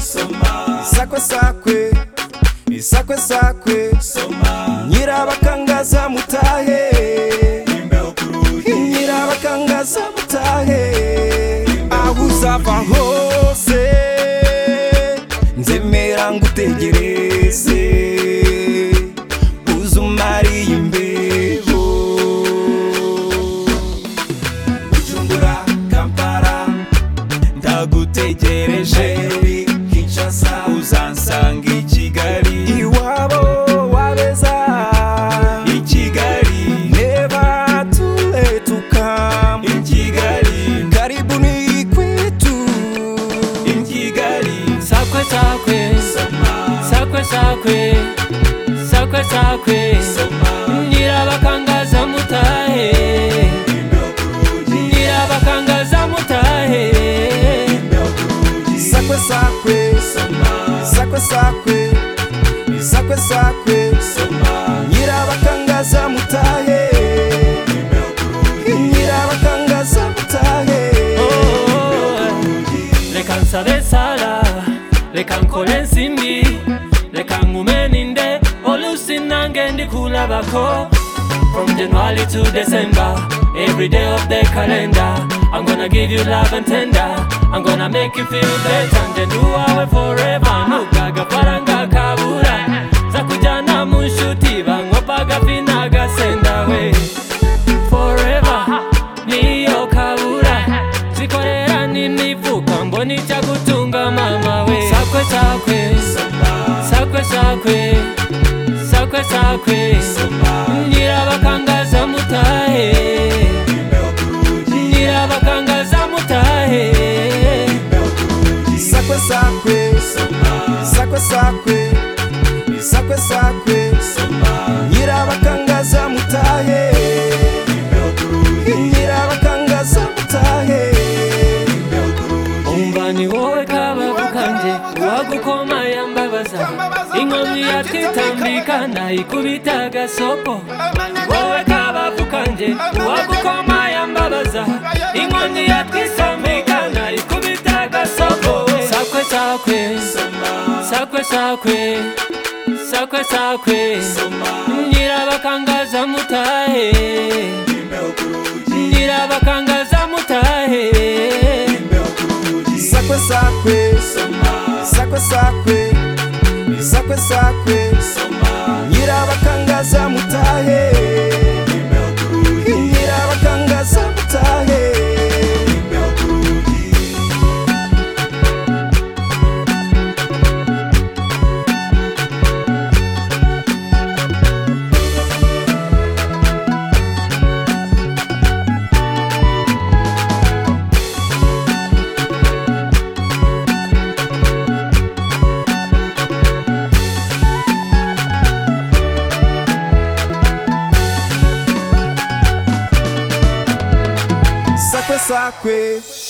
soma isakwe sakwe isakwe sakwe soma nyirabakangaza mutahe imbeho kuruhi nyirabakangaza mutahe aho uzava hose nzemera ngutegereze uze umariye imbeho bujumbura kampala ndagutegereje kinshasa uzansanga i kigali iwabo wabeza i kigali neva tuletuka i kigali karibu ni kwetu i kigali Sakwe sakwe, sakwe sakwe, sakwe sakwe. Nyirabakangaza mutahe, nyirabakangaza mutahe. sakwe sakwe sakwe sakwe sakwe sakwe nyirabakangaza mutahe nyirabakangaza mutahe Oh, Reka nsabe sala, reka nkole ensimbi, reka nkume ninde oluusi nange ndikulabako. From January to December, every day of the calendar, I'm gonna give you love and tender. I'm gonna make you feel better, nje nduwawe forever. Nugaga faranga kabura, zakujana mu nshuti bankopaga fina gasenda we forever niyo kabura zikorera n'imifuka mbona ijya gutunga mama we sakwe sakwe sakwe sakwe sakwe sakwe nyirabakangaza mutahe nyirabakangaza mutahe sakwe sakwe sakwe sakwe sakwe sakwe nyirabakangaza mutahe nyirabakangaza mutahe umva ni wowe kababo kanje uwagukoma yambabaza inkomyi yatitambika nayikubita agasopo wowe kabavu kanje wagukoma yambabaza inkoni yatwisambika nayikubita agasopo sakwe sakwe sakwe sakwe sakwe sakwe nyirabakangaza mutahe nyirabakangaza mutahe sakwe sakwe sakwe sakwe sakwe sakwe nyirabakangaza mutahe nyirabakangaza mutahe sakwe sakwe